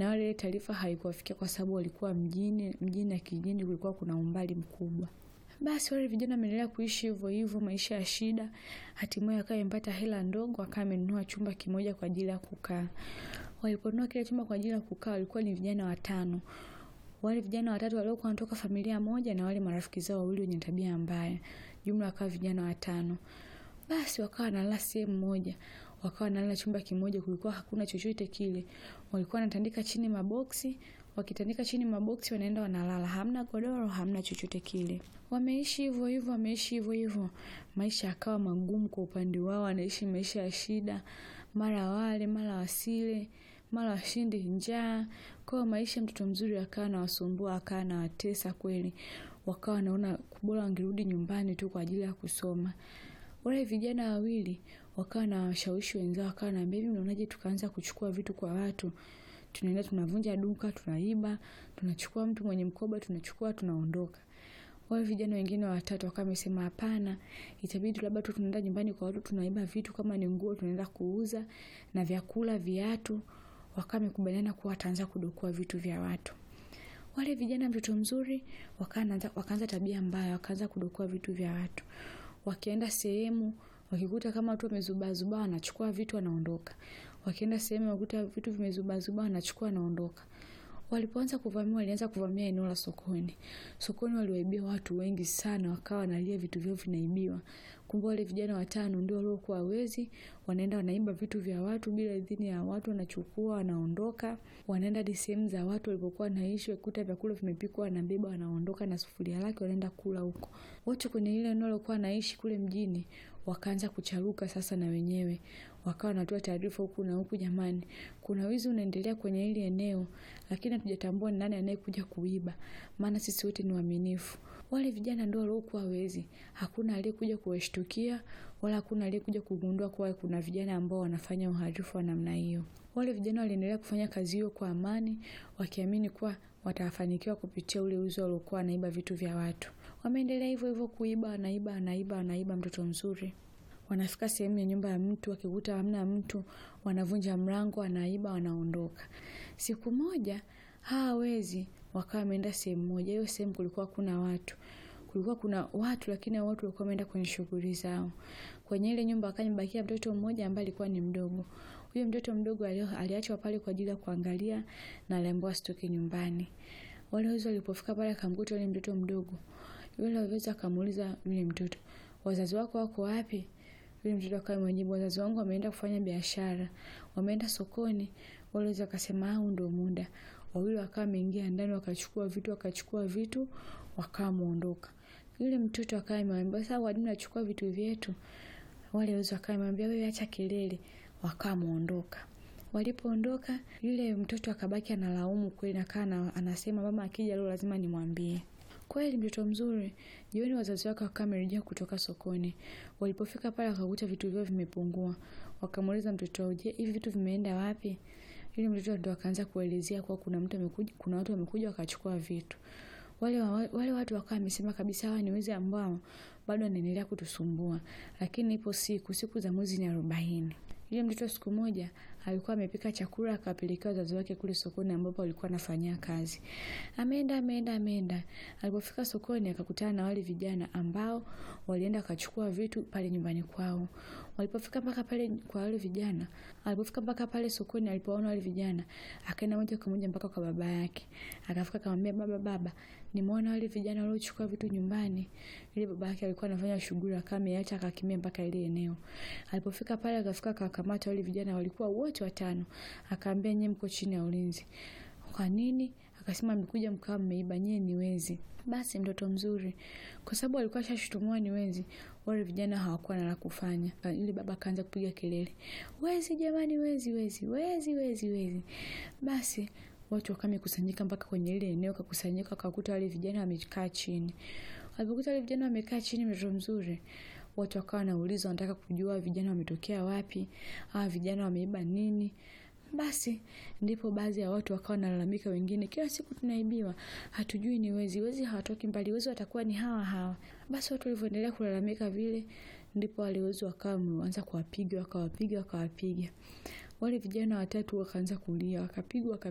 na wale ile taarifa haikuwafikia kwa sababu walikuwa mjini, mjini na kijijini kulikuwa kuna umbali mkubwa. Basi wale vijana wameendelea kuishi hivyo hivyo, maisha ya shida. Hatimaye akawa amepata hela ndogo, akawa amenunua chumba kimoja kwa ajili ya kukaa. Waliponunua kile chumba kwa ajili ya kukaa, walikuwa ni vijana watano. Wale vijana watatu waliokuwa wanatoka familia moja na wale marafiki zao wawili wenye tabia mbaya, jumla wakawa vijana watano. Basi wakawa wanalala sehemu moja, wakawa wanalala chumba kimoja, kulikuwa hakuna chochote kile. Walikuwa wanatandika chini maboksi, wakitandika chini maboksi wanaenda wanalala, hamna godoro, hamna chochote kile. Wameishi hivyo hivyo, wameishi hivyo hivyo, maisha yakawa magumu kwa upande wao, wanaishi maisha ya shida, mara wale mara wasile, mara washinde njaa. Kwa maisha mtoto mzuri akawa anawasumbua, akawa anawatesa kweli, wakawa wanaona bora wangerudi nyumbani tu kwa ajili ya kusoma. Wale vijana wawili wakawa na washawishi wenzao, wakawa naambia hivi, mnaonaje tukaanza kuchukua vitu kwa watu, tunaenda tunavunja duka, tunaiba, tunachukua mtu mwenye mkoba, tunachukua, tunaondoka. Wale vijana wengine watatu wakawa wamesema hapana, itabidi labda tu tunaenda nyumbani kwa watu, tunaiba vitu, kama ni nguo tunaenda kuuza na vyakula, viatu. Wakawa wamekubaliana kuwa wataanza kudukua vitu vya watu. Wale vijana mtoto mzuri wakaanza wakaanza tabia mbaya, wakaanza kudukua vitu vya watu. Wakienda sehemu wakikuta kama watu wamezubaazubaa, wanachukua vitu wanaondoka. Wakienda sehemu wakuta vitu vimezubaazubaa, wanachukua wanaondoka. Walipoanza kuvamia, walianza kuvamia eneo la sokoni. Sokoni waliwaibia watu wengi sana, wakawa wanalia vitu vyao vinaibiwa. Kumbe wale vijana watano ndio waliokuwa wezi, wanaenda wanaiba vitu vya watu bila idhini ya watu, wanachukua wanaondoka. Wanaenda hadi sehemu za watu walipokuwa wanaishi, wakikuta vyakula vimepikwa, wanabeba wanaondoka na sufuria lake, wanaenda kula huko. Wote kwenye ile eneo walikuwa wanaishi kule mjini, wakaanza kucharuka sasa na wenyewe wakawa wanatoa taarifa huku na huku, jamani, kuna wizi unaendelea kwenye hili eneo, lakini hatujatambua ni nani anayekuja kuiba, maana sisi wote ni waaminifu. Wale vijana ndio waliokuwa wezi, hakuna aliyekuja kuwashtukia wala hakuna aliyekuja kugundua kuwa kuna vijana ambao wanafanya uhalifu wa namna hiyo. Wale vijana waliendelea kufanya kazi hiyo kwa amani, wakiamini kuwa watafanikiwa kupitia ule wizi waliokuwa wanaiba vitu vya watu. Wameendelea hivyo hivyo kuiba, wanaiba, wanaiba, wanaiba, mtoto mzuri wanafika sehemu ya nyumba ya mtu, wakikuta hamna mtu, wanavunja mlango, wanaiba, wanaondoka. Siku moja hawa wezi wakawa wameenda sehemu moja. Hiyo sehemu kulikuwa kuna watu, kulikuwa kuna watu, lakini hao watu walikuwa wameenda kwenye shughuli zao. Kwenye ile nyumba akawa amebakia mtoto mmoja ambaye alikuwa ni mdogo. Huyo mtoto mdogo aliachwa pale kwa ajili ya kuangalia na aliambiwa asitoke nyumbani. Wale wezi walipofika pale, akamkuta yule mtoto mdogo. Yule wezi akamuuliza yule mtoto, wazazi wako wako wapi? Yule mtoto akawa mwenyewe, wazazi wangu wameenda kufanya biashara, wameenda sokoni. Wale wezi wakasema huu ndio muda. Wawili wakawa wameingia ndani, wakachukua vitu, wakachukua vitu, wakawa muondoka. Yule mtoto akawa amemwambia sasa, kwa nini unachukua vitu vyetu? Wale wezi wakawa wamemwambia wewe, acha kelele, wakawa muondoka. Walipoondoka, yule mtoto akabaki analaumu kweli, akaa anasema mama akija leo lazima nimwambie. Kweli mtoto mzuri. Jioni wazazi wake wakawa wamerejea kutoka sokoni. Walipofika pale wakakuta vitu vyao vimepungua. Wakamuuliza mtoto wao, je, hivi vitu vimeenda wapi? Yule mtoto ndo akaanza kuelezea kuwa kuna mtu amekuja, kuna watu wamekuja wakachukua vitu. Wale wale watu wakawa wamesema kabisa hawa ni wezi ambao bado wanaendelea kutusumbua. Lakini ipo siku, siku za mwezi ni arobaini. Yule mtoto siku moja alikuwa amepika chakula akawapelekea wazazi wake kule sokoni ambapo alikuwa anafanyia kazi. Ameenda ameenda ameenda. Alipofika sokoni akakutana na wale vijana ambao walienda wakachukua vitu pale nyumbani kwao. Walipofika mpaka pale kwa wale vijana, alipofika mpaka pale sokoni alipoona wale vijana, akaenda moja kwa moja mpaka kwa baba yake. Akafika akamwambia baba, baba, nimeona wale vijana waliochukua vitu nyumbani. Yule baba yake alikuwa anafanya shughuli akawa ameacha akakimbia mpaka ile eneo. Alipofika pale akafika akakamata wale vijana walikuwa wote watano. Akaambia nyie mko chini ya ulinzi. Kwa nini? Akasema mmekuja mkawa mmeiba, nyie ni wezi. Basi mtoto mzuri, kwa sababu alikuwa ashashutumiwa ni wezi, wale vijana hawakuwa na la kufanya. Yule baba akaanza kupiga kelele, wezi jamani, wezi wezi wezi wezi wezi. Basi watu wakawa wamekusanyika mpaka kwenye ile eneo, kakusanyika wakakuta wale vijana wamekaa chini. Walipokuta wale vijana wamekaa chini, mtoto mzuri, watu wakawa wanauliza, wanataka kujua vijana wametokea wapi, hawa vijana wameiba nini. Basi ndipo baadhi ya watu wakawa wanalalamika, wengine, kila siku tunaibiwa, hatujui ni wezi, wezi hawatoki mbali, wezi watakuwa ni hawa hawa. Basi watu walivyoendelea kulalamika vile, ndipo wale wezi wakawa wameanza kuwapiga, wakawapiga, wakawapiga. Wale vijana watatu wakaanza kulia, wakapigwa